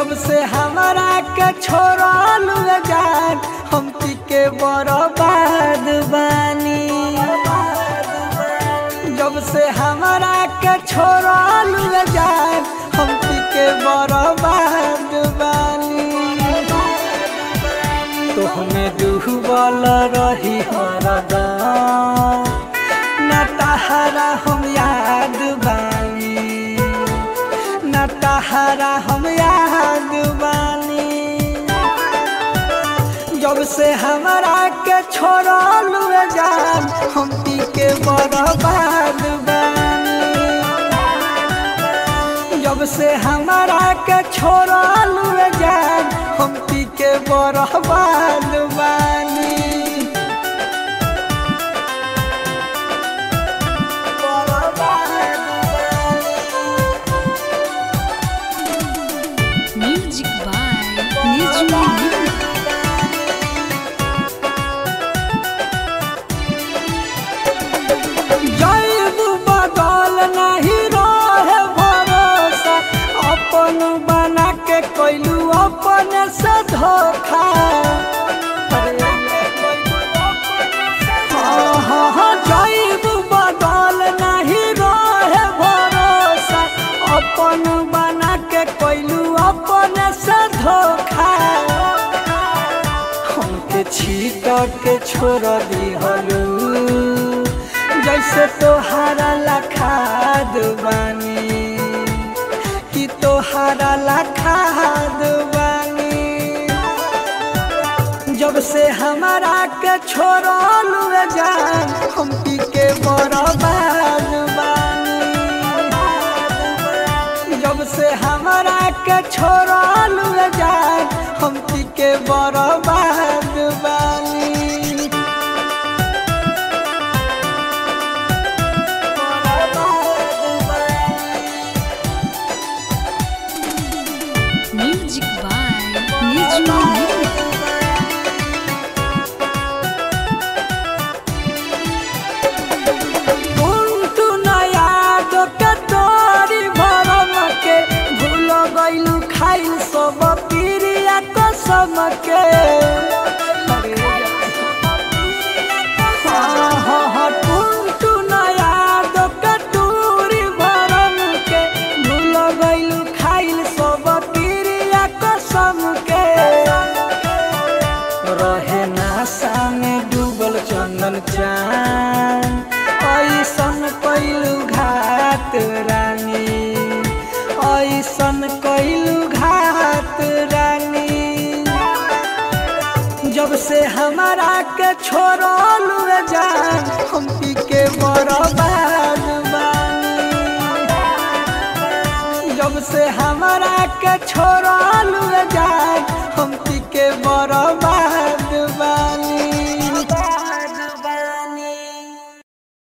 जब से हमारा के छोड़ल जान हम पी के बर्बाद बानी जब से हमारा के छोड़ल जान हम पी के बर्बाद बानी तो हमें डूबल रही हरदम न तहरा हम याद बानी न तहरा हम याद बानी जब से हमारा के छोड़ल जान हम पी के बर्बाद बानी जब से हमारा के छोड़ल जान हम पी के बर्बाद बानी Music by Nijmi Mimi. जैब बदल नहीं रहे भरोसा अपन बना के कैलू अपन से धोखा हाँ, हाँ, हाँ, जैब बदल नहीं रहे भरोसा अपन बना के कैलू अपन से धोखा हमके छीट के छोड़ दिहलू जैसे तोहारा लखाद बानी कि तोहारा लखाद बानी जब से हमारा के छोड़ल जान हम पी के बर्बाद बानी जब से हमारा के छोड़ल जान हम पी के बर्बाद बानी Music by Nijmi Mimi. कुंटू नया दो के तोरी भरम के भूल गइलू खाइल सब पीरिया कसम के हाँ, हाँ, हाँ, कुंटू नया दो के तोरी भरम के भूल गइलू खाइल सब पीरिया कसम के रहे नासा में डूबल चंदन चान ऐसन कैलू घात रानी ऐसन कैलू घात रानी जब से हमारा के छोड़ल जान हम पी के बर्बाद बानी जब से हमारा के छोड़ल जान हम पी के बर्बाद बानी